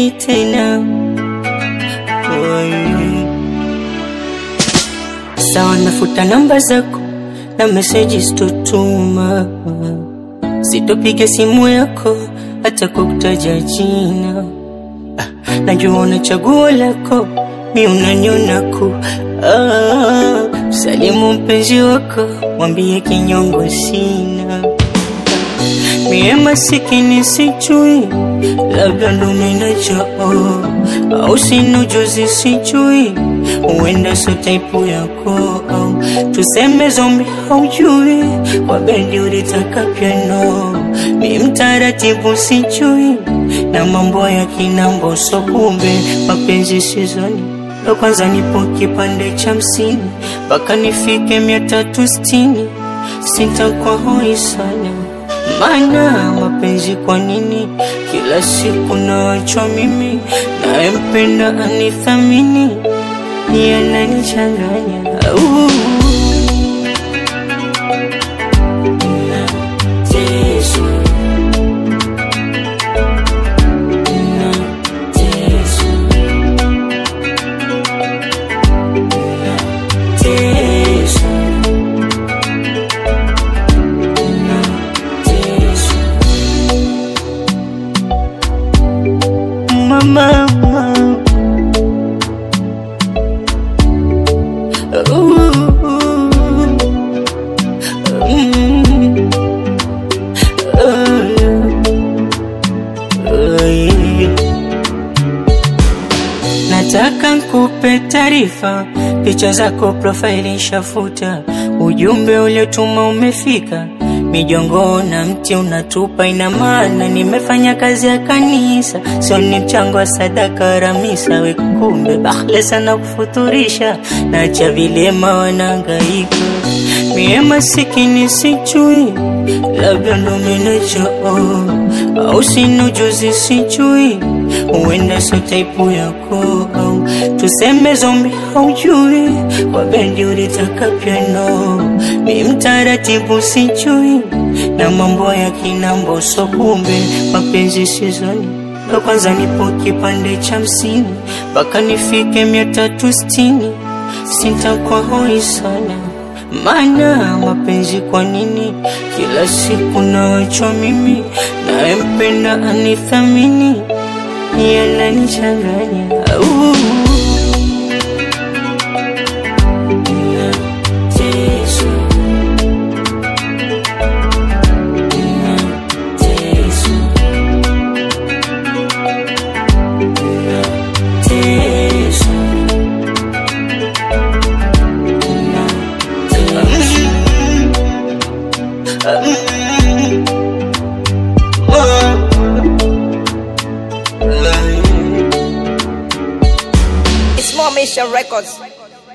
sirudi tena. Oi. Sawa, nafuta namba zako na meseji sitotuma, sitopiga simu yako hata kwa kutaja jina. Ah, najua una chaguo lako, mi unaniona ku ah, salimu mpenzi wako, mwambie kinyongo sina mie masikini sijui, labda ndo minachoo au sina ujuzi sijui, huenda so taipu yako au tuseme zombi haujui, kwa bendi ulitaka piano, mi mtaratibu sijui, na mambo ya kinambo so kumbe mapenzi sizoni ndo kwanza nipo kipande cha hamsini mpaka nifike mia tatu sitini sitakuwa hoi sana maana mapenzi kwa nini kila siku naachwa mimi nayempenda anithamini yananichanganya uh. Mama, mama. Nataka nkupe taarifa, picha zako profaili shafuta, ujumbe uliotuma umefika, mijongo na mti unatupa, ina maana nimefanya kazi ya kanisa, sio ni mchango wa sadaka ramisa. We kumbe bahle sana kufuturisha, nacha vilema wanangaika, mie masikini sijui, labda ndo minachoo au sina ujuzi sijui, huenda so taipu yako au tuseme zombi haujui, kwa bendi ulitaka piano, mi mtaratibu sijui, na mambo ya kinambo so kumbe mapenzi sizoni ndo kwanza nipo kipande cha hamsini mpaka nifike mia tatu sitini sitakuwa hoi sana maana mapenzi kwa nini kila siku naachwa mimi nayempenda anithamini yananichanganya uh. It's more Mission Records.